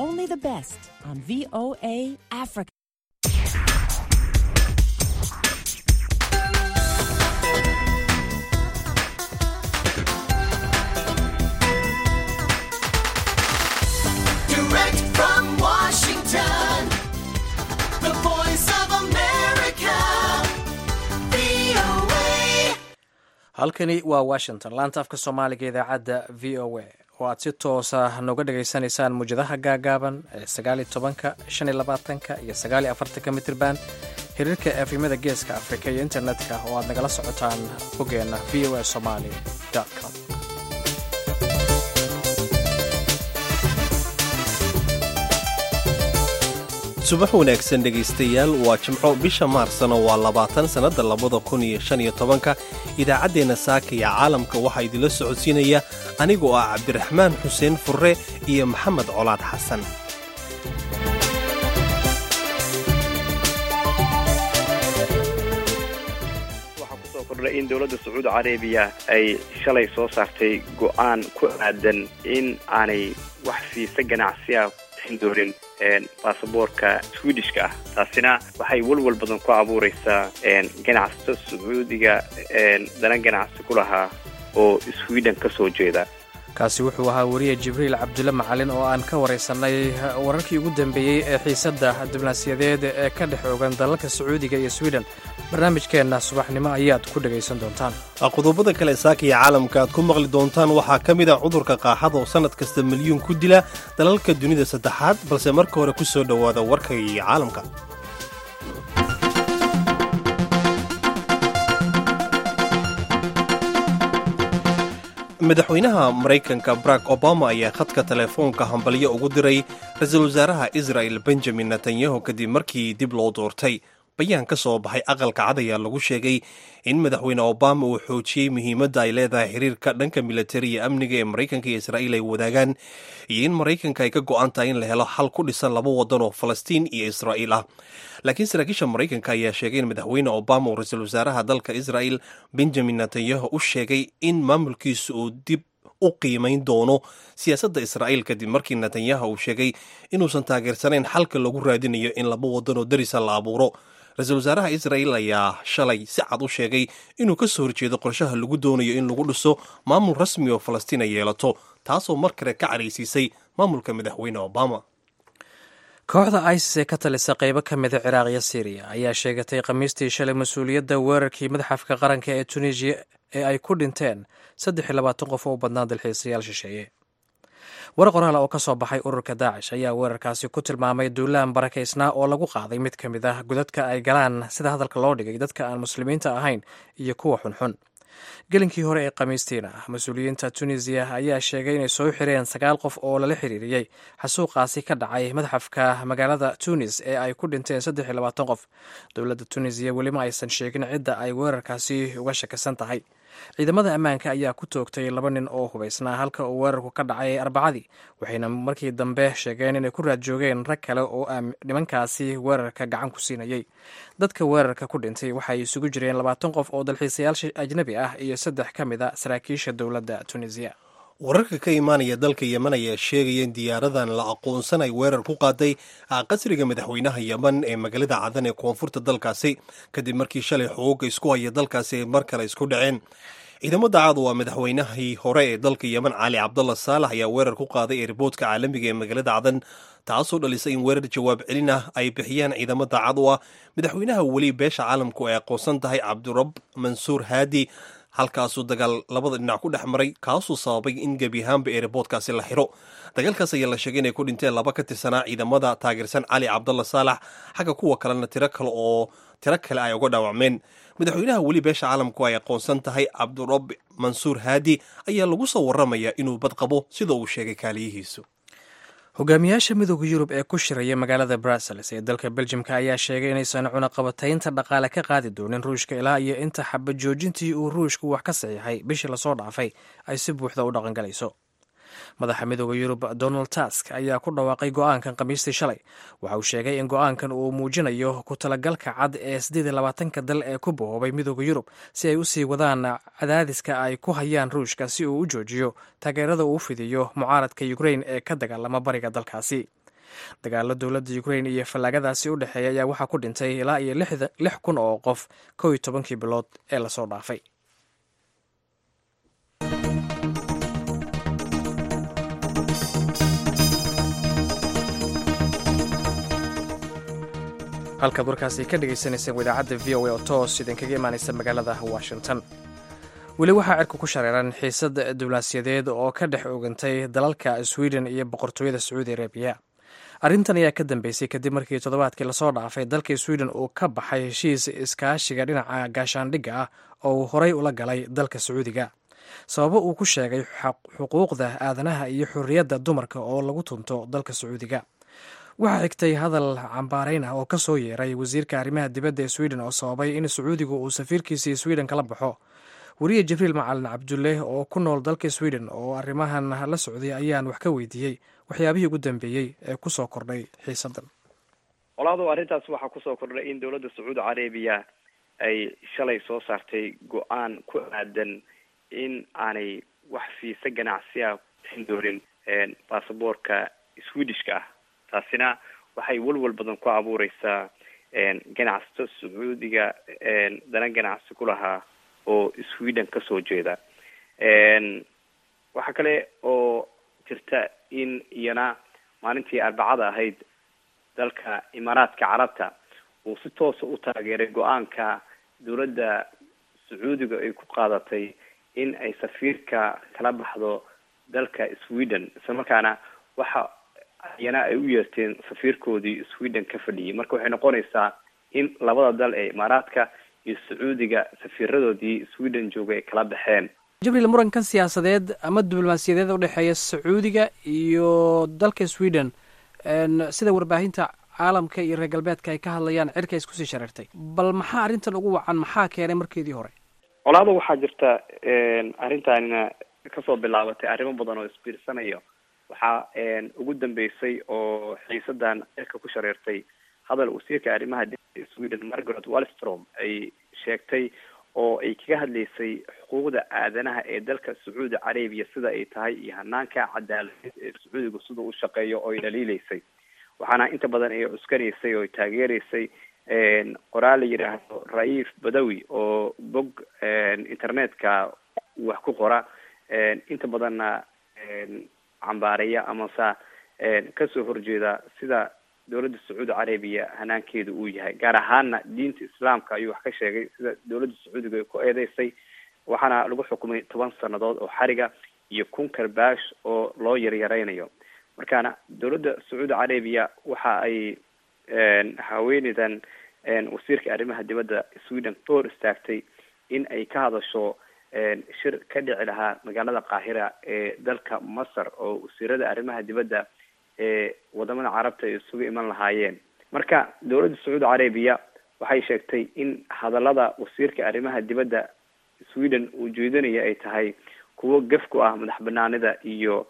only the best on VOA Africa. Direct from Washington, the voice of America, VOA. halkani waa washington laanta afka soomaaliga idaacadda v o a oo aad si toosa nooga dhagaysanaysaan muwjadaha gaagaaban ee sagaaliyo tobanka shan iyo labaatanka iyo sagaaliyo afartanka mitirban xiriirka efimada geeska afrika iyo internetka oo aad nagala socotaan boggeena v o a somali com subax wanaagsan dhegaystayaal waa jimco bisha maarsna waa labaatan sannadda labada kun iyo shan iyo tobanka idaacaddeenna saaka iyo caalamka waxaa idinla socodsiinaya anigoo ah cabdiraxmaan xuseen furre iyo maxamed colaad xasan waxaa kusoo kordhay in dowladda sacuudi carabiya ay shalay soo saartay go'aan ku aadan in aanay wax fiisa ganacsi ah bixin doonin baasaboorka swedishka ah taasina waxay walwal badan ku abuureysaa ganacsato sacuudiga dana ganacsi ku lahaa oo sweden ka soo jeeda kaasi wuxuu ahaa wariye jibriil cabdulle macalin oo aan ka waraysanay wararkii ugu dambeeyey ee xiisadda diblomaasiyadeed ee ka dhex ogan dalalka sacuudiga iyo sweden barnaamijkeenna subaxnimo ayaad ku dhegaysan doontaan qodobada kale saaka iyo caalamka aad ku maqli doontaan waxaa ka mid ah cudurka qaaxada oo sannad kasta milyuun ku dila dalalka dunida saddexaad balse marka hore ku soo dhowaada warka iyo caalamka madaxweynaha maraykanka barack obama ayaa khadka telefoonka hambalyo ugu diray ra-iisul wasaaraha israel benjamin netanyahu kadib markii dib loo doortay bayaan ka soo baxay aqalka cad ayaa lagu sheegay in madaxweyne obama uu xoojiyey muhiimadda ay leedahay xiriirka dhanka militari iyo amniga ee maraykanka iyo israa'iil ay wadaagaan iyo in maraykanka ay ka go'an tahay in la helo xal ku dhisan laba waddan oo falastiin iyo israa'iil ah laakiin saraakiisha maraykanka ayaa sheegay in madaxweyne obama uu ra-iisul wasaaraha dalka israa'il benjamin netanyahu u sheegay in maamulkiisu uu dib u qiimayn doono siyaasadda israa'iil kadib markii netanyahu uu sheegay inuusan taageersanayn xalka lagu raadinayo in laba waddan oo darisa la abuuro ra-iisul wasaaraha israa'il ayaa shalay si cad u sheegay inuu ka soo horjeedo qorshaha lagu doonayo in lagu dhiso maamul rasmi oo falastiin ay yeelato taasoo mar kale ka caraysiisay maamulka madaxweyne obama kooxda isis ee ka talisa qaybo ka mida ciraaq iyo syriya ayaa sheegatay khamiistii shalay mas-uuliyadda weerarkii madaxafka qaranka ee tunisiya ee ay ku dhinteen saddex iyo labaatan qof oo u badnaa dalxiisayaal shisheeye war qoraal oo ka soo baxay ururka daacish ayaa weerarkaasi ku tilmaamay duulaan barakaysnaa oo lagu qaaday mid ka mid ah godadka ay galaan sida hadalka loo dhigay dadka aan muslimiinta ahayn iyo kuwa xunxun gelinkii hore ee khamiistiina mas-uuliyiinta tunisiya ayaa sheegay inay soo xireen sagaal qof oo lala xiriiriyey xasuuqaasi ka dhacay madaxafka magaalada tunis ee ay ku dhinteen saddex iyo labaatan qof dowladda tunisiya welima aysan sheegin cidda ay weerarkaasi uga shakisan tahay ciidamada ammaanka ayaa ku toogtay laba nin oo hubaysnaa halka uu weerarku ka dhacay arbacadii waxayna markii dambe sheegeen inay ku raad joogeen rag kale oo nimankaasi weerarka gacan ku siinayay dadka weerarka ku dhintay waxay isugu jireen labaatan qof oo dalxiisayaal ajnabi ah iyo saddex ka mid a saraakiisha dowladda tunisiya wararka ka imaanaya dalka yemen ayaa sheegaya in diyaaradan la aqoonsan ay weerar ku qaaday qasriga madaxweynaha yemen ee magaalada cadan ee koonfurta dalkaasi kadib markii shalay xooga isku haya dalkaasi ay mar kale isku dhaceen ciidamada caad waa madaxweynahii hore ee dalka yemen cali cabdalla saalax ayaa weerar ku qaaday eerboodka caalamiga ee magaalada cadan taasoo dhalisay in weerar jawaab celin ah ay bixiyaan ciidamada cad u ah madaxweynaha weli beesha caalamku ay aqoonsan tahay cabdirab mansuur haadi halkaasuu dagaal labada dhinac ku dhex maray kaasuu sababay in gebi ahaanba eerboodkaasi la xiro dagaalkaas ayaa la sheegay inay ku dhinteen laba ka tirsanaa ciidamada taageersan cali cabdalla saalax xagga kuwa kalena tiro kale oo tiro kale ay uga dhaawacmeen madaxweynaha weli beesha caalamku ay aqoonsan tahay cabdirab mansuur haadi ayaa lagu soo waramayaa inuu badqabo sida uu sheegay kaaliyihiisu hogaamiyaasha midooda yurub ee ku shiraya magaalada brussels ee dalka beljimka ayaa sheegay inaysan cunaqabataynta dhaqaale ka qaadi doonin ruushka ilaa iyo inta xaba joojintii uu ruushku wax ka saxiixay bishii lasoo dhaafay ay si buuxda u dhaqangalayso madaxa midooda yurub donald tusk ayaa ku dhawaaqay go-aankan khamiistii shalay waxa uu sheegay in go-aankan uu muujinayo ku talagalka cad ee siddeed iyo labaatanka dal ee ku bahoobay midooda yurub si ay u sii wadaan cadaadiska ay ku hayaan ruushka si uu u joojiyo taageerada uu fidiyo mucaaradka ukrain ee ka dagaalama bariga dalkaasi dagaalo dowladda ukrain iyo fallaagadaasi u dhexeeya ayaa waxaa ku dhintay ilaa iyo lix kun oo qof kow iyo tobankii bilood ee lasoo dhaafay halkaad warkaasi ka dhagaysanayseen idaacadda v o a oo toos idinkaga imaanaysa magaalada washington weli waxaa cirka ku shareeran xiisad diblaasiyadeed oo ka dhex ogantay dalalka sweden iyo boqortooyada sacuudi arabiya arrintan ayaa ka dambeysay kadib markii toddobaadkii lasoo dhaafay dalka sweden uu ka baxay heshiis iskaashiga dhinaca gaashaandhigga ah oo uu horay ula galay dalka sacuudiga sababo uu ku sheegay xuquuqda aadanaha iyo xorriyadda dumarka oo lagu tunto dalka sacuudiga waxaa xigtay hadal cambaarayn ah oo ka soo yeeray wasiirka arrimaha dibadda ee sweden oo sababay in sacuudigu uu safiirkiisii sweden kala baxo weriye jibriil macalin cabdulle oo ku nool dalka sweden oo arrimahan la socday ayaan wax ka weydiiyey waxyaabihii ugu dambeeyey ee kusoo kordhay xiisadan qolaadu arrintaas waxaa kusoo kordhay in dowladda sacuudi carabiya ay shalay soo saartay go-aan ku aadan in aanay wax fiise ganacsiya siin doonin baasaboorka swedishka ah taasina waxay walwal badan ku abuureysaa ganacsato sacuudiga dana ganacsi ku lahaa oo sweden kasoo jeeda waxaa kale oo jirta in iyana maalintii arbacada ahayd dalka imaaraadka carabta uu si toosa u taageeray go-aanka dowladda sacuudiga ay ku qaadatay in ay safiirka kala baxdo dalka sweden isla markaana waxa iyana ay u yeerteen safiirkoodii sweden ka fadhiyay marka waxay noqonaysaa in labada dal ee imaaraadka iyo sacuudiga safiiradoodii sweden joogay ay kala baxeen jibriil murankan siyaasadeed ama diblomaasiyadeed udhexeeya sacuudiga iyo dalka sweden sida warbaahinta caalamka iyo reer galbeedka ay ka hadlayaan cirka iskusii shareertay bal maxaa arrintan ugu wacan maxaa keenay markeedii hore colaado waxaa jirta arrintanina kasoo bilaabatay arrimo badan oo isbiirsanayo waxaa ugu dambeysay oo xiisadan cirka ku shareertay hadal wasiirka arrimaha dibadda sweden margaret wallstrom ay sheegtay oo ay kaga hadlaysay xuquuqda aadanaha ee dalka sacuudi carabiya sida ay tahay iyo hanaanka cadaaladeed ee sacuudiga sida u shaqeeyo oo ay dhaliileysay waxaana inta badan ay cuskanaysay oo ay taageereysay qoraal la yidhaahdo raif badawi oo bog internetka wax ku qora inta badanna cambaareya amase kasoo horjeeda sida dowladda sacuudi carabiya hanaankeeda uu yahay gaar ahaana diinta islaamka ayuu wax ka sheegay sida dowladda sacuudiga ay ku eedeysay waxaana lagu xukumay toban sanadood oo xariga iyo kun karbaash oo loo yaryareynayo markaana dowladda sacuudi carabiya waxa ay haweeneydan wasiirka arrimaha dibadda sweden ka hor istaagtay in ay ka hadasho shir ka dhici lahaa magaalada qaahira ee dalka masar oo wasiirada arrimaha dibadda ee wadamada carabta ay isugu iman lahaayeen marka dowladda sacuudi carabiya waxay sheegtay in hadalada wasiirka arrimaha dibadda sweden uu jeedinaya ay tahay kuwo gef ku ah madax banaanida iyo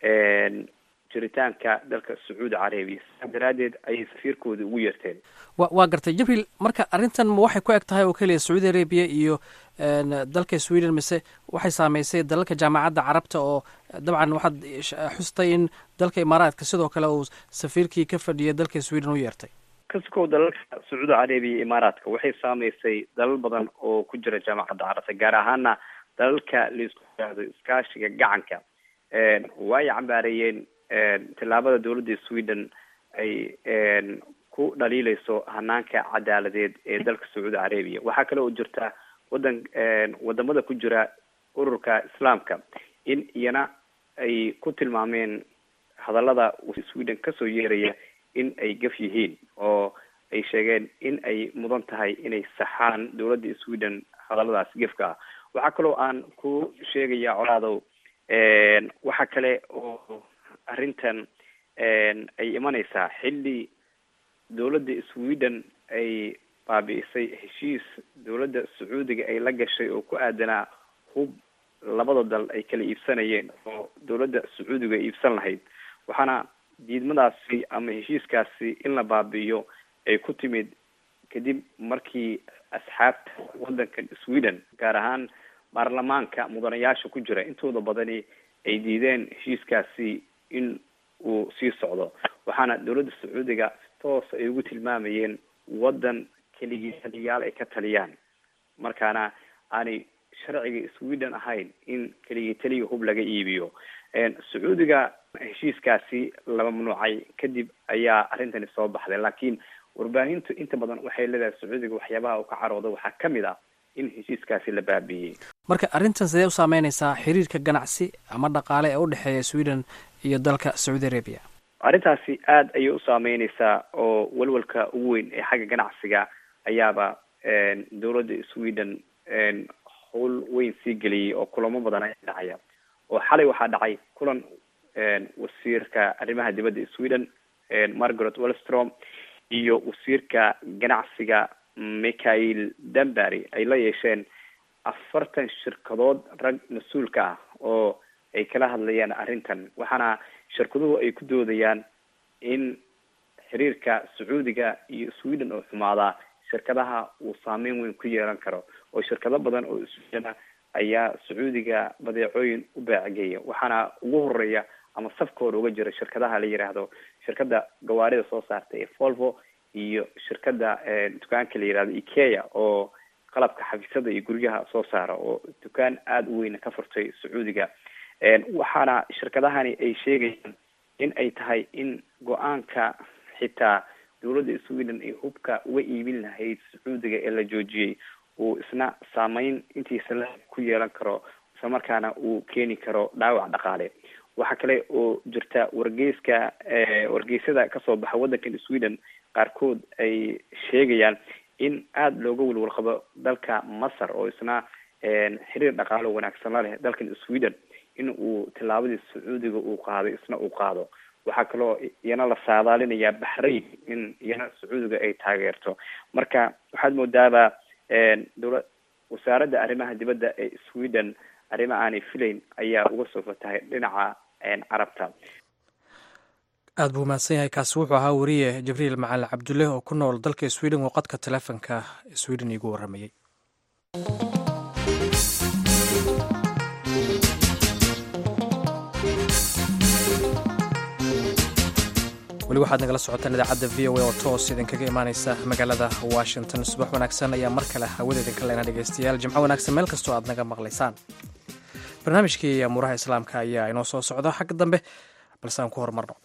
jiritaanka dalka sacuudi carabiya sidaa daraadeed ayay safiirkoodi ugu yeerteen wa waa gartay jibriil marka arrintan ma waxay ku eg tahay oo keliya sacuudi arabiya iyo dalka sweden mise waxay saameysay dalalka jaamacadda carabta oo dabcan waxaad xustay in dalka imaaraadka sidoo kale uu safiirkii ka fadhiyay dalka sweden u yeertay kasikow dalalka sacuudi carabiya iyo imaaraadka waxay saameysay dalal badan oo ku jira jaamacadda carabta gaar ahaana dalalka laisku yidhaahdo iskaashiga gacanka way cambaareeyeen tillaabada dowladda sweden ay ku dhaliileyso hanaanka cadaaladeed ee dalka sacuudi carabiya waxaa kale oo jirta wadan wadamada ku jira ururka islaamka in iyana ay ku tilmaameen hadallada sweden kasoo yeeraya in ay gaf yihiin oo ay sheegeen in ay mudan tahay inay saxaan dowladda sweden hadalladaas gefka ah waxaa kaloo aan ku sheegaya colaadow waxa kale oo arrintan ay imaneysaa xilli dowladda sweden ay baabi'isay heshiis dowladda sacuudiga ay la gashay oo ku aadanaa hub labada dal ay kala iibsanayeen oo dowladda sacuudiga ay iibsan lahayd waxaana diidmadaasi ama heshiiskaasi in la baabi'iyo ay ku timid kadib markii asxaabta wadankan sweden gaar ahaan baarlamaanka mudanayaasha ku jira intooda badani ay diideen heshiiskaasi in uu sii socdo waxaana dowladda sacuudiga toos ay ugu tilmaamayeen waddan keligii taliyaal ay ka taliyaan markaana aanay sharciga sweden ahayn in keligii taliga hub laga iibiyo sacuudiga heshiiskaasi la mamnuucay kadib ayaa arrintani soo baxday laakiin warbaahintu inta badan waxay leedahay sacuudiga waxyaabaha uu ka carooda waxaa kamid ah in heshiiskaasi la baabiiyey marka arrintan sidee u saameyneysaa xiriirka ganacsi ama dhaqaale ee u dhexeeya sweden iyo dalka sacuudi arabia arrintaasi aada ayay u saameyneysaa oo walwalka ugu weyn ee xagga ganacsiga ayaaba dowladda sweden howl weyn sii geliyey oo kulamo badan ayaa dhacaya oo xalay waxaa dhacay kulan wasiirka arrimaha dibadda sweden margaret wellstrom iyo wasiirka ganacsiga michael danbury ay la yeesheen afartan shirkadood rag mas-uulka ah oo ay kala hadlayaan arrintan waxaana shirkaduhu ay ku doodayaan in xiriirka sacuudiga iyo sweden oo xumaadaa shirkadaha uu saameyn weyn ku yeelan karo oo shirkado badan oo sweden ah ayaa sacuudiga badeecooyin u baacigeeya waxaana ugu horeeya ama safka hore uga jira shirkadaha la yiraahdo shirkada gawaarida soo saarta ee volvo iyo shirkada dukaanka la yihahdo ikea oo qalabka xafiisyada iyo guryaha soo saara oo dukaan aada u weyn ka furtay sacuudiga waxaana shirkadahani ay sheegayaan in ay tahay in go-aanka xitaa dowladda sweden ay hubka uga iibin lahayd sacuudiga ee la joojiyey uu isna saameyn intiisa la ku yeelan karo isla markaana uu keeni karo dhaawac dhaqaale waxaa kale oo jirta wargeyska wargeysyada kasoo baxa waddankan sweden qaarkood ay sheegayaan in aada looga welwal qabo dalka masar oo isna xiriir dhaqaalo wanaagsan la leh dalkan sweden in uu tillaabadii sacuudiga uu qaaday isna uu qaado waxaa kaloo iyana la saadaalinayaa baxrayn in iyana sacuudiga ay taageerto marka waxaad moodaaba dowla wasaaradda arrimaha dibadda ee sweden arrimo aanay filayn ayaa uga soo fatahay dhinaca carabta aada buu mahadsan yahay kaasi wuxuu ahaa wariye jibriil macalin cabdulle oo ku nool dalka sweden oo qadka teleefonka sweden iigu warramayey weli waxaad nagala socotaan idaacadda v o a oo toos idinkaga imaaneysa magaalada washington subax wanaagsan ayaa mar kale hawada idinka leena dhegeystayaal jimco wanaagsan meel kastoo aad naga maqlaysaan barnaamijkii amuuraha islaamka ayaa inoo soo socda xagga dambe balse aan ku horumarno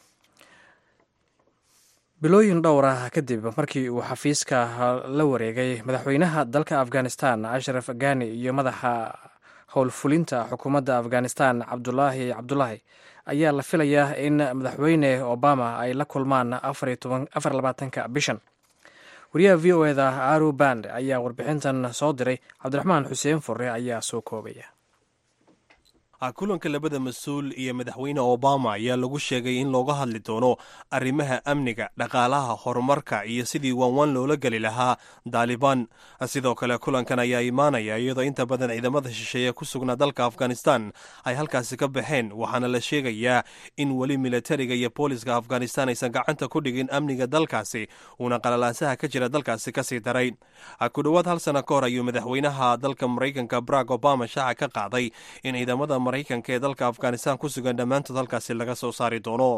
bilooyin dhowr ah kadib markii uu xafiiska la wareegay madaxweynaha dalka afghanistan ashraf ghani iyo madaxa howlfulinta xukuumadda afghanistan cabdulaahi cabdulaahi ayaa la filayaa in madaxweyne obama ay la kulmaan afar labaatanka bishan wariyaha v o eda aru band ayaa warbixintan soo diray cabdiraxmaan xuseen fure ayaa soo koobaya kulanka labada mas-uul iyo madaxweyne obama ayaa lagu sheegay in looga hadli doono arrimaha amniga dhaqaalaha horumarka iyo sidii waanwaan loola geli lahaa daalibaan sidoo kale kulankan ayaa imaanaya iyadoo inta badan ciidamada shisheeye ku sugnaa dalka afghanistan ay halkaasi ka baxeen waxaana la sheegayaa in weli militariga iyo booliska afghanistan aysan gacanta ku dhigin amniga dalkaasi uuna qalalaasaha ka jira dalkaasi kasii daray ku dhowaad hal sano ka hor ayuu madaxweynaha dalka maraykanka barack obama shaaca ka qaaday in ciidamada maraykanka ee dalka afghanistan ku sugan dhammaantood halkaasi laga soo saari doono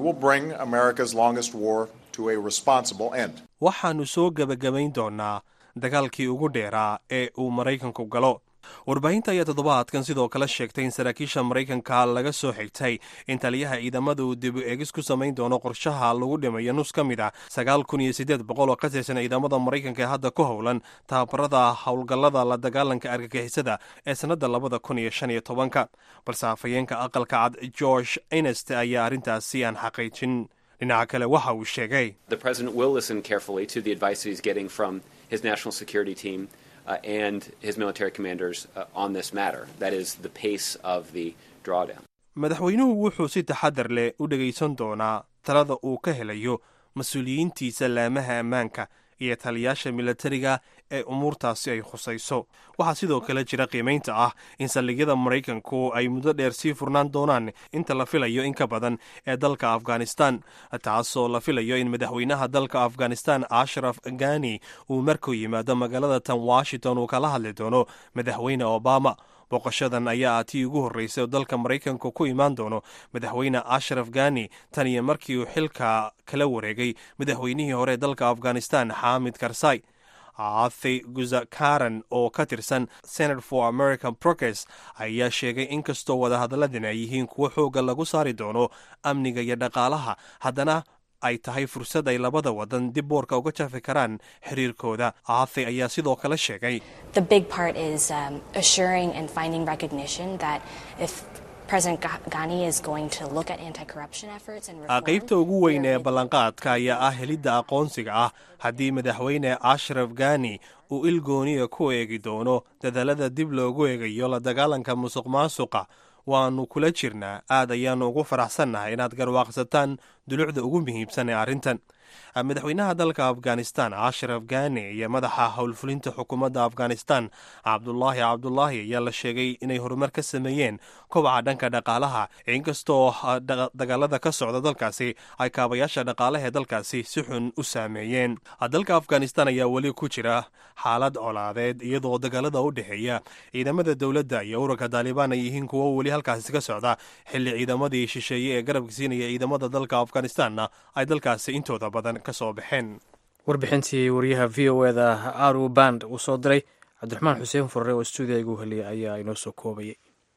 waxaannu soo gebagabayn doonaa dagaalkii ugu dheeraa ee uu maraykanku galo warbaahinta ayaa toddobaadkan sidoo kale sheegtay in saraakiisha maraykanka laga soo xigtay in taliyaha ciidamada uu dib u eegis ku samayn doono qorshaha lagu dhimayo nus ka mid ah sagaal kun iyo siddeed boqol oo ka tirsan ciidamada maraykanka ee hadda ku howlan tababarada howlgallada la dagaalanka argagixisada ee sannadda labada kun iyo shan iyo tobanka balse afhayeenka aqalka cad george inest ayaa arrintaasi aan xaqiijin dhinaca kale waxa uu sheegay Uh, and his military commanders uh, on this matter. That is the pace of the drawdown. madaxweynuhu wuxuu si taxadar leh u dhegaysan doonaa talada uu ka helayo mas-uuliyiintiisa laamaha ammaanka iyo taliyaasha militariga ee umuurtaasi ay khusayso waxaa sidoo kale jira qiimaynta ah in saldhigyada maraykanku ay muddo dheer sii furnaan doonaan inta la filayo in ka badan ee dalka afghanistan taasoo la filayo in madaxweynaha dalka afghanistan ashraf ghani uu markuu yimaado magaalada tan washington uu kala hadli doono madaxweyne obama booqashadan ayaa ah tii ugu horreysay oo dalka maraykanka ku imaan doono madaxweyne ashraf gani tan iyo markii uu xilka kala wareegay madaxweynihii hore ee dalka afghanistan xaamid karsai athi guzakaran oo ka tirsan senate for american progress ayaa sheegay in kastoo wadahadaladani ay yihiin kuwo xooga lagu saari doono amniga iyo dhaqaalaha haddana ay tahay fursad ay labada wadan dib boorka uga jafi karaan xiriirkooda athi ayaa sidoo kale sheegay The big part is um, assuring and finding recognition that if President Gha- Ghani is going to look at anti-corruption efforts and reform, qaybta ugu weyn ee there is- ballanqaadka ayaa ah helidda aqoonsiga ah haddii madaxweyne ashraf gani uu ilgooniya ku eegi doono dadaalada dib loogu eegayo la dagaalanka musuq maasuqa waannu kula jirnaa aad ayaannu ugu faraxsannahay inaad garwaaqsataan dulucda ugu muhiimsan ee arrintan madaxweynaha dalka afghanistan ashraf gani iyo madaxa howlfulinta xukuumadda afghanistan cabdulaahi cabdulaahi ayaa la sheegay inay horumar ka sameeyeen kobaca dhanka dhaqaalaha inkastoo ah, daga- dagaalada ka socda dalkaasi ay kaabayaasha dhaqaalaha ee dalkaasi si xun u saameeyeen dalka afghanistan ayaa weli ku jira xaalad colaadeed iyadoo dagaalada u dhexeeya ciidamada dowladda iyo ururka taalibaan ay yihiin kuwo weli halkaasi ka socda xilli ciidamadii shisheeye ee garabka siinaya ciidamada dalka afghanistanna ay dalkaasi intooda badan ka soo baxeen warbixintii wariyaha v o eda aru band uu soo diray cabdiraxmaan xuseen furre oo stuudiga igu heliyay ayaa inoo soo koobayay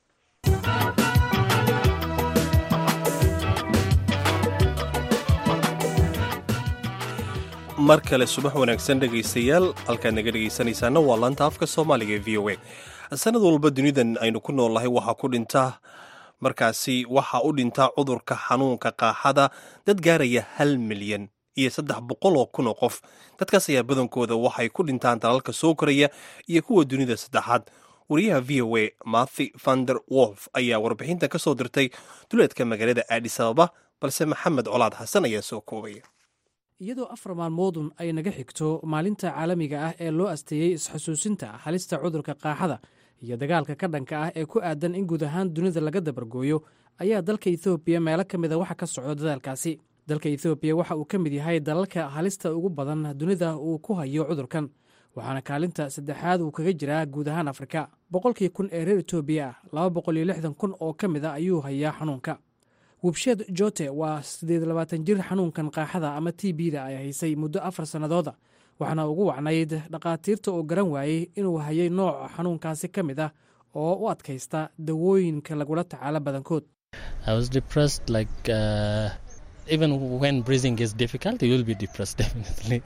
mar kale subax wanaagsan dhegaystayaal halkaad naga dhegaysanaysaana waa laanta afka soomaaliga ee v o a sanad walba dunidan aynu ku noolnahay waxaa ku dhinta markaasi waxaa u dhinta cudurka xanuunka qaaxada dad gaaraya hal milyan iyo saddex boqol oo kun oo qof dadkaas ayaa badankooda waxay ku dhintaan dalalka soo koraya iyo kuwa dunida saddexaad wariyaha v o a mathy vander wolf ayaa warbixinta ka soo dirtay duleedka magaalada aadis ababa balse maxamed colaad xasan ayaa soo koobaya iyadoo afar maalmoodun ay naga xigto maalinta caalamiga ah ee loo asteeyey isxasuusinta halista cudurka qaaxada iyo dagaalka ka dhanka ah ee ku aadan in guud ahaan dunida laga dabargooyo ayaa dalka ethoobiya meelo ka mida waxa ka socdo dadaalkaasi dalka ethoobiya waxa uu ka mid yahay dalalka halista ugu badan dunida uu ku hayo cudurkan waxaana kaalinta saddexaad uu kaga jiraa guud ahaan afrika boqolkii kun ee reer etoobiya ah laba boqol iyo lixdan kun oo ka mid a ayuu hayaa xanuunka wubsheed jote waa siddeed labaatan jir xanuunkan qaaxada ama t b da ay haysay muddo afar sannadooda waxaana ugu wacnayd dhakhaatiirta oo garan waayey inuu hayay nooc xanuunkaasi ka mid ah oo u adkaysta dawooyinka lagula tacaalo badankood I was depressed like uh, even when breathing is difficult you will be depressed definitely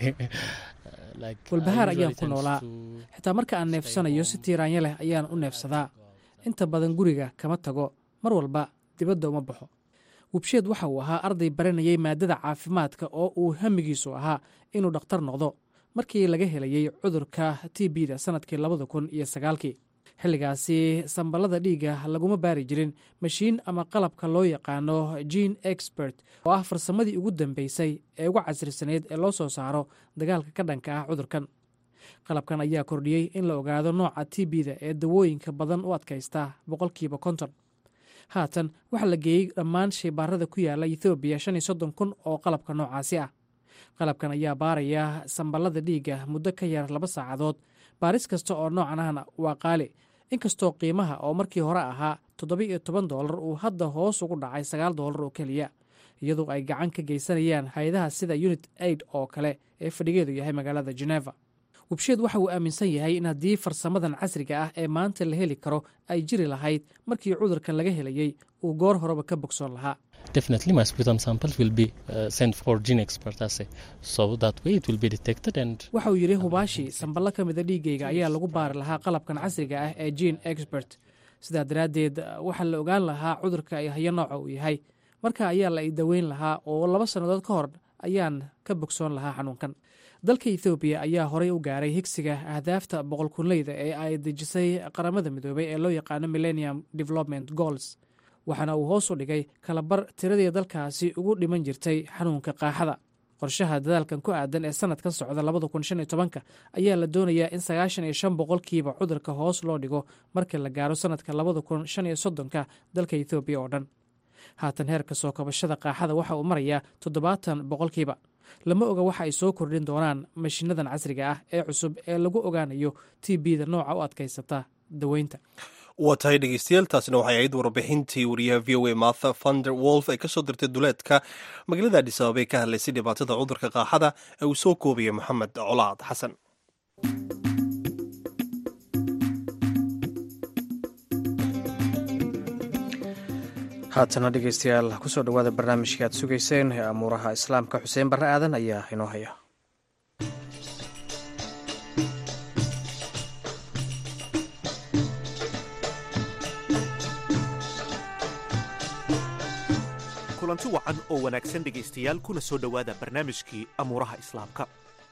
Uh, like I walbahaar usually ayaan ku tend noolaa to- xitaa marka aan neefsanayo si tiiraanyo leh ayaan u neefsadaa inta badan guriga kama tago mar walba dibadda uma baxo wubsheed waxa uu ahaa arday baranayay maadada caafimaadka oo uu hamigiisu ahaa inuu dhakhtar noqdo markii laga helayey cudurka t b da sannadkii labada kun iyo sagaalkii xilligaasi samballada dhiigga laguma baari jirin mashiin ama qalabka loo yaqaano gene expert oo ah farsamadii ugu dambeysay ee ugu casrisaneyd ee loo soo saaro dagaalka ka dhanka ah cudurkan qalabkan ayaa kordhiyey in la ogaado nooca t b da ee dawooyinka badan u adkaysta boqolkiiba konton haatan waxaa la geeyey dhammaan shaybaarada ku yaala ethoobiya shan iyo soddon kun oo qalabka noocaasi ah qalabkan ayaa baaraya samballada dhiigga muddo ka yar laba saacadood baaris kasta oo noocan ahna waa qaali inkastoo qiimaha oo markii hore ahaa toddoba iyo toban doolar uu hadda hoos ugu dhacay sagaal doolar oo keliya iyadoo ay gacan ka geysanayaan hay-adaha sida unit aid oo kale ee fadhigeedu yahay magaalada geneva wubsheed waxa uu aaminsan yahay in haddii farsamadan casriga ah ee maanta la heli karo ay jiri lahayd markii cudurkan laga helayey uu goor horeba ka bogsoon lahaa definitely my sputum samples will be uh, sent for gene expert assay so that way it will be detected and waxa uu yidhi hubaashi samballo ka mida dhiiggayga ayaa lagu baari lahaa qalabkan casriga ah ee gene expert sidaa daraaddeed waxaa la ogaan lahaa cudurka ay hayo nooca uu yahay marka ayaa la i daweyn lahaa oo laba sannadood ka hor ayaan ka bogsoon lahaa xanuunkan dalka ethoobiya ayaa horey u gaaray higsiga ahdaafta boqolkunleyda ee ay dejisay qaramada midoobay ee loo yaqaano millennium development goals waxaana uu hoos u dhigay kalabar tiradii dalkaasi ugu dhiman jirtay xanuunka qaaxada qorshaha dadaalkan ku aadan ee sanadkan socda labada kun shan iyo tobanka ayaa la doonayaa in sagaashan iyo shan boqolkiiba cudurka hoos loo dhigo marka la gaaro sanadka labada kun shan iyo soddonka dalka ethoobiya oo dhan haatan heerka soo kabashada qaaxada waxa uu marayaa toddobaatan boqolkiiba lama oga waxa ay soo kordhin doonaan mashiinadan casriga ah ee cusub ee lagu ogaanayo t b da nooca u adkaysata daweynta waa tahay dhegeystayaal taasina waxay ahayd warbixintii wariyaha v o a martha vander wolf ay kasoo dirtay duleedka magaalada adhis ababa ee ka hadlaysay dhibaatada cudurka qaaxada ee uu soo koobaya moxamed colaad xasan haatana dhegeystayaal kusoo dhowaada barnaamijka aad sugayseen ee amuuraha islaamka xuseen barre aadan ayaa inoo haya kulanti wacan oo wanaagsan dhegaystayaal kuna soo dhowaada barnaamijkii amuuraha islaamka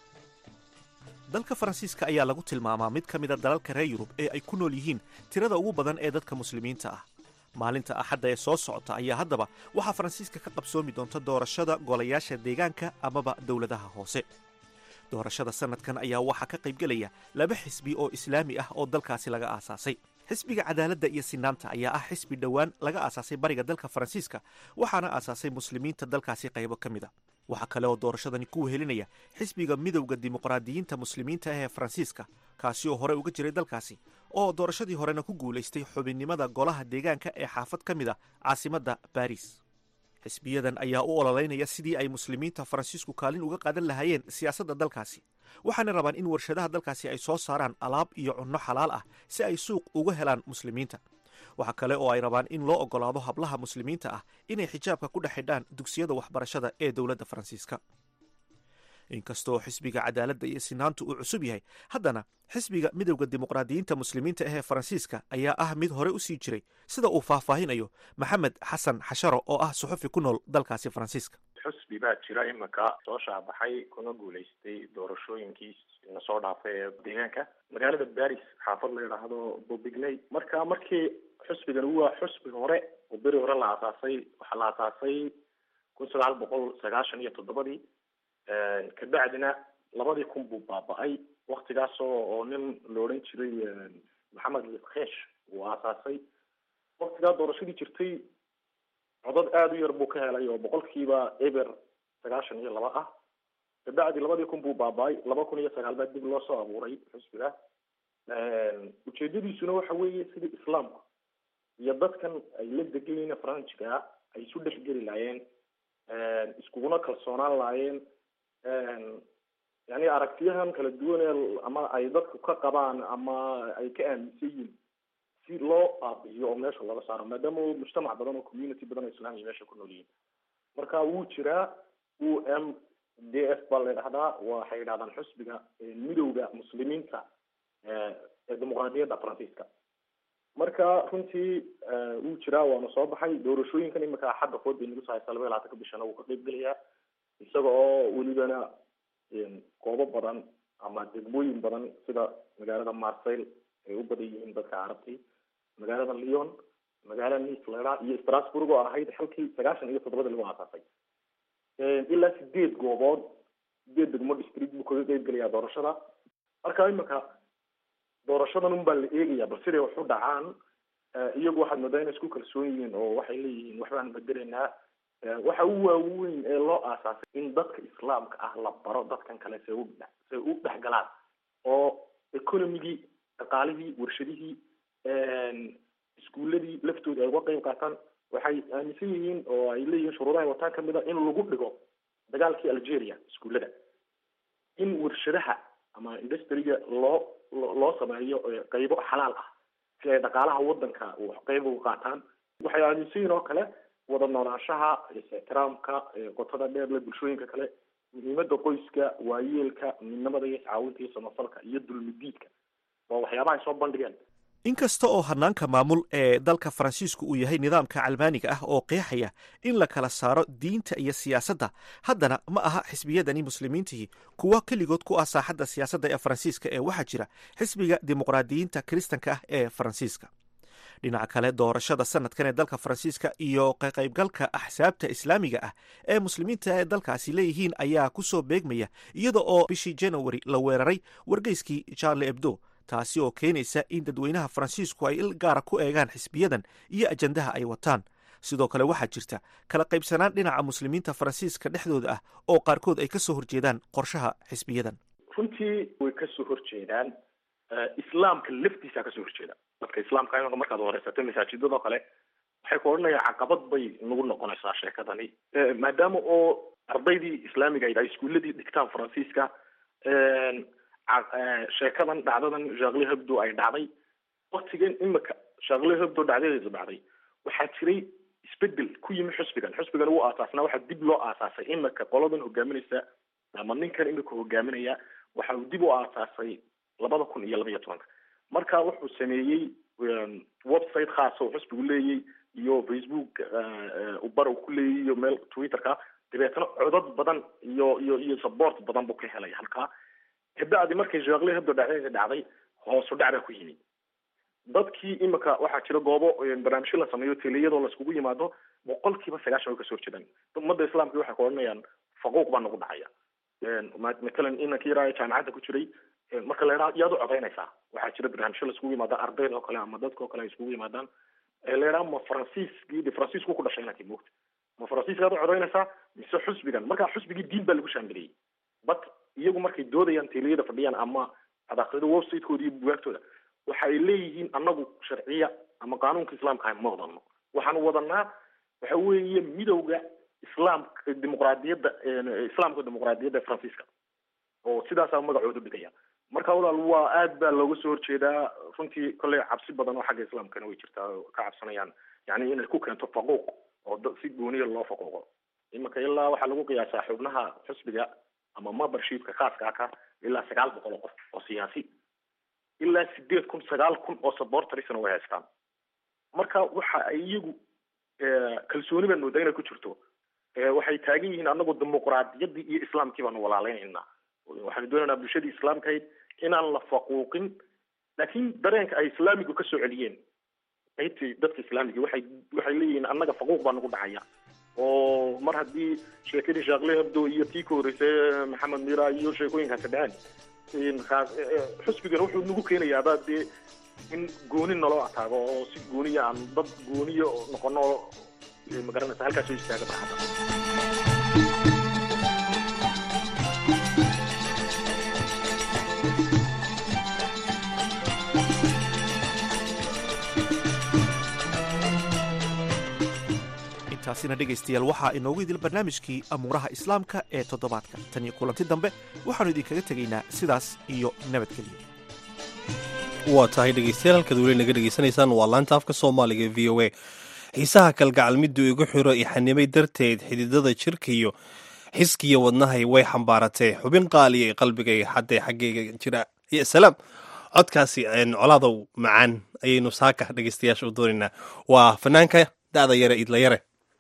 dalka faransiiska ayaa lagu tilmaamaa mid ka mida dalalka reer yurub ee ay ku nool yihiin tirada ugu badan ee dadka muslimiinta ah maalinta axadda ee soo socota ayaa haddaba waxaa faransiiska ka qabsoomi doonta doorashada golayaasha deegaanka amaba dowladaha hoose doorashada sannadkan ayaa waxaa ka qaybgelaya laba xisbi oo islaami ah oo dalkaasi laga aasaasay xisbiga cadaaladda iyo sinaanta ayaa ah xisbi dhowaan laga aasaasay bariga dalka faransiiska waxaana aasaasay muslimiinta dalkaasi qaybo ka mid a waxaa kale oo doorashadani ku wehelinaya xisbiga midowda dimuqraadiyiinta muslimiinta ah ee faransiiska kaasi oo hore uga jiray dalkaasi oo doorashadii horena ku guulaystay xubinnimada golaha deegaanka ee xaafad ka mid a caasimadda baris xisbiyadan ayaa u ololeynaya sidii ay muslimiinta faransiisku kaalin uga qaadan lahaayeen siyaasadda dalkaasi waxaana rabaan in warshadaha dalkaasi ay soo saaraan alaab iyo cunno xalaal ah si ay suuq uga helaan muslimiinta waxaa kale oo ay rabaan in loo ogolaado hablaha muslimiinta ah inay xijaabka ku dhex xidhaan dugsiyada waxbarashada ee dowladda faransiiska inkastoo xisbiga cadaaladda iyo sinaantu uu cusub yahay haddana xisbiga midowda dimuqraadiyiinta muslimiinta ah ee faransiiska ayaa ah mid hore u sii jiray sida uu faahfaahinayo maxamed xasan xasharo oo ah suxufi ku nool dalkaasi faransiiska xusbi baa jira imika soo shaabaxay kuna guulaystay doorashooyinkii na soo dhaafay ee deegaanka magaalada baris xaafad la yidhaahdo bobigney marka markii xusbigan waa xusbi hore oo beri hore la aasaasay waxaa la aasaasay kun sagaal boqol sagaashan iyo toddobadii kabacdina labadii kun buu baaba-ay waktigaas oo oo nin la odhan jiray maxamed liskhesh uu aasaasay waktigaa doorashadii jirtay codad aada u yar buu ka helay oo boqolkiiba eber sagaashan iyo laba ah kabacdi labadii kun buu baaba-ay laba kun iyo sagaal baa dib loo soo abuuray xusbiga ujeedadiisuna waxa weeye sidii islaamku iyo dadkan ay la degayiin faranjiga ay isu dhexgeli laayeen iskuguna kalsoonaan laayeen yani aragtiyahan kala duwan ee ama ay dadku ka qabaan ama ay ka aaminsan yihiin si loo baabi'iyo oo meesha laga saaro maadaama mujtamac badan oo community badan oo islaamiya meesha ku nool yihiin marka wuu jiraa u m d f baa la yidhahdaa waxay yidhahdaan xusbiga midowda muslimiinta ee dimuqraadiyadda faransiiska marka runtii wuu jiraa waana soo baxay doorashooyinkan imika axadda kood bay nagu soo haysaa laba iyo labaatanka bishana wuu ka qayb gelayaa isaga oo welibana goobo badan ama degmooyin badan sida magaalada marseille ay u badan yihiin dadka carabti magaalada leon magaalada nice lera iyo strasburg oo ahayd xalkii sagaashan iyo toddobada lagu aasaasay ilaa sideed goobood sideed degmo district buu kaga qeyb gelayaa doorashada marka imika doorashadan un baa la eegaya bal siday wax u dhacaan iyagu waxaad moodaa inay isku kalsoon yihiin oo waxay leeyihiin waxbaan bedelaynaa waxa u waaweyn ee loo aasaasay in dadka islaamka ah la baro dadkan kale se u say u dhexgalaan oo economigii dhaqaalihii warshadihii iskuuladii laftooda ay uga qeyb qaataan waxay aaminsan yihiin oo ay leeyihiin shuruudahay wataan kamid a in lagu dhigo dagaalkii algeria iskuullada in warshadaha ama industriga loo loo sameeyo qeybo xalaal ah si ay dhaqaalaha wadanka qeyb uga qaataan waxay aaminsan yihiin oo kale wada noolaanshaha ixtiraamka qotada dheer le bulshooyinka kale muhiimada qoyska waayeelka midnimada iyo iscaawinta iyo samafalka iyo dulmidiidka waa waxyaabaha ay soo bandhigeen inkasta oo hanaanka maamul ee dalka faransiisku uu yahay nidaamka calmaaniga ah oo qeexaya in la kala saaro diinta iyo siyaasadda haddana ma aha xisbiyadani muslimiintihii kuwa keligood ku ah saaxadda siyaasadda ee faransiiska ee waxaa jira xisbiga dimuqraadiyiinta kiristanka ah ee faransiiska dhinaca kale doorashada sanadkan ee dalka faransiiska iyo kaqaybgalka axsaabta islaamiga ah ee muslimiinta ee dalkaasi leeyihiin ayaa ku soo beegmaya iyada oo bishii january la weeraray wargeyskii charle ebdo taasi oo keenaysa in dadweynaha faransiisku ay il gaara ku eegaan xisbiyadan iyo ajandaha ay wataan sidoo kale waxaa jirta kala qaybsanaan dhinaca muslimiinta faransiiska dhexdooda ah oo qaarkood ay kasoo horjeedaan qorshaha xisbiyadan runtii way kasoo horjeedaan islaamka laftiisa kasoo horjeeda dadka islaamka imaka markaad horeysato masaajidadoo kale waxay ku odhanayaan caqabad bay nagu noqonaysaa sheekadani maadaama oo ardaydii islaamiga ay iskuuladii dhigtaan faransiiska sheekadan dhacdadan jaqli hebdo ay dhacday waktigan imika shaqle hebdo dhacdadeedu dhacday waxaa jiray isbedel ku yimi xusbigan xusbigan uu aasaasnaa waxaa dib loo aasaasay imika qoladan hogaaminaysa ama ninkan imika hogaaminaya waxa uu dib u aasaasay labada kun iyo laba iyo tobanka marka wuxuu sameeyey website khaasa oo xusbigu leeyay iyo facebook ubar uu ku leeyay iyo meel twitterka dabeetana codad badan iyo iyo iyo support badan buu ka helay halkaa kabacdi markay shaqle hebdo dhacdadeeda dhacday hoosu dhac baa ku yimi dadkii imika waxaa jira goobo barnaamijyo la sameeyo teliyadoo laiskugu yimaado boqolkiiba sagaashan way kasoo horjeedaan ummadda islaamka waxay ku odhanayaan faquuq baa nagu dhacaya matalan inankii yaraa jaamacadda ku jiray marka la yidhaha yaad u codaynaysaa waxaa jira barnaamijyo laiskugu yimaada ardayda oo kale ama dadka oo kale ay iskugu yimaadaan la yidhaha ma faransiiskii faransiisku ku dhashay inankii moogta ma faransiiskaad u codaynaysaa mise xusbigan marka xusbigii diin baa lagu shaamiliyey but iyagu markay doodayaan teliyada fadhiyaan ama ad akrida websitekoodi iyo bugaagtooda waxa ay leeyihiin anagu sharciya ama qaanuunka islaamka ah ma wadano waxaanu wadanaa waxa weeye midowga islaamka dimuqraadiyadda islaamka dimuqraadiyadda ee faransiiska oo sidaasaa magacoodu dhigaya marka walaal waa aad baa looga soo horjeedaa runtii kolley cabsi badan oo xagga islaamkana way jirtaa oo ka cabsanayaan yani inay ku keento faquuq oo da si gooniya loo faquuqo iminka ilaa waxaa lagu qiyaasaa xubnaha xusbiga ama membershipka khaaska aka ilaa sagaal boqol oo qof oo siyaasi ilaa sideed kun sagaal kun oo supportersna way haystaan marka waxa ay iyagu kalsooni baan moodaa inay ku jirto waxay taagan yihiin anagu dimuqraadiyaddii iyo islaamkii baanu walaaleynaynaa waxaanu doonaynaa bulshadii islaamkahayd inaan la faquuqin laakiin dareenka ay islaamigu kasoo celiyeen qaybtii dadka islaamiga waxay waxay leeyihiin annaga faquuq baa nagu dhacaya oo mar haddii sheekadii shaakle hebdo iyo tii ka horreysay maxamed mira iyo sheekooyinkaasi dhaceen xusbigan wuxuu nagu keenayaaba dee in gooni naloo ataago oo si gooniya aan dad gooniya noqono magaranaysa halkaas soo istaaga barxadda intaasina dhegaystayaal waxaa inoogu idil barnaamijkii amuuraha islaamka ee toddobaadka tan iyo kulanti dambe waxaannu idinkaga tegaynaa sidaas iyo nabadgelyo waa tahay dhegeystayaal halkaad weli naga dhegeysanaysaan waa laanta afka soomaaliga v o a xiisaha kalgacal miduu igu xiro ixanimay darteed xididada jirkaiyo xiskiyo wadnahay way xambaaratee xubin qaaliya qalbigay xaddee xaggeyga jira iyo salaam codkaasi colaadow macaan ayaynu saaka dhegeystayaasha u doonaynaa waa fanaanka da'da yare idla yare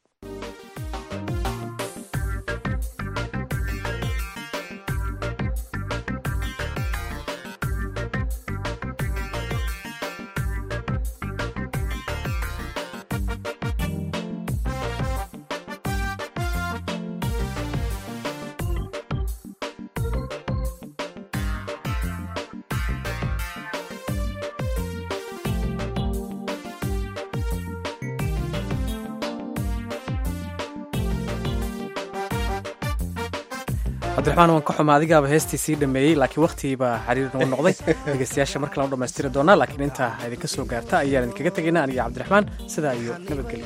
cabdiraxmaan waan ka xuma adigaaba heestii sii dhameeyey laakiin wakhtigiibaa xariir nagu noqday dhegeystayaasha mar kale u dhammaystiri doonaa laakiin intaa idinka soo gaarta ayaan idinkaga tegaynaa aniga cabdiraxmaan sidaa iyo nabadgelyo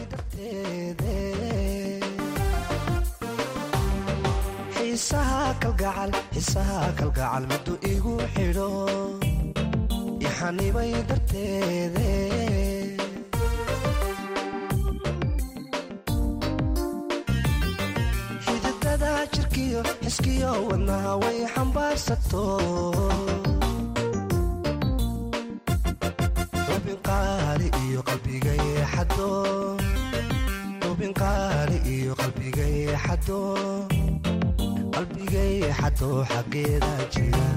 xiisaha kalgacal xiisaha kalgacal miduu igu xidho ixanibay darteede xididada jirkiyo xiskiyo wadnaha way xambaarsato xubin qaali iyo qalbigay xado xubin qaali iyo qalbigay xado qalbigay xado xaggeeda jira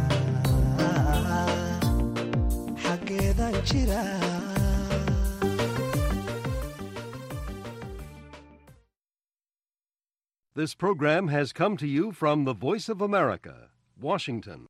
xaggeeda jira This program has come to you from the Voice of America, Washington.